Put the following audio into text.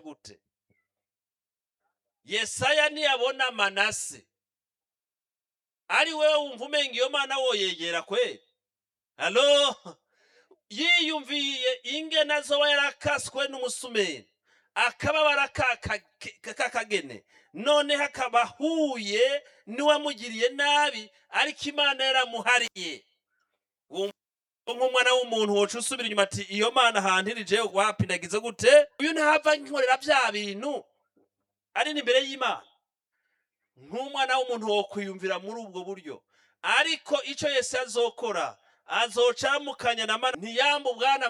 gute yesaya ntiyabona manase ari wewe wumva umenga iyo mana woyegera kweli halo yiyumviye ingene azoba yarakaswe n'umusumeni akababara k'akagene noneho akaba ahuye n'uwamugiriye nabi ariko imana yaramuhariye nk'umwana w'umuntu woca usubira inyuma ati iyo mana ahantu irije wapindagize gute uyu ntahava nkorera bya bintu ari n'imbere y'imana nk'umwana w'umuntu wo kwiyumvira muri ubwo buryo ariko icyo yese azokora azoca mukanya na mana ntiyambu bwana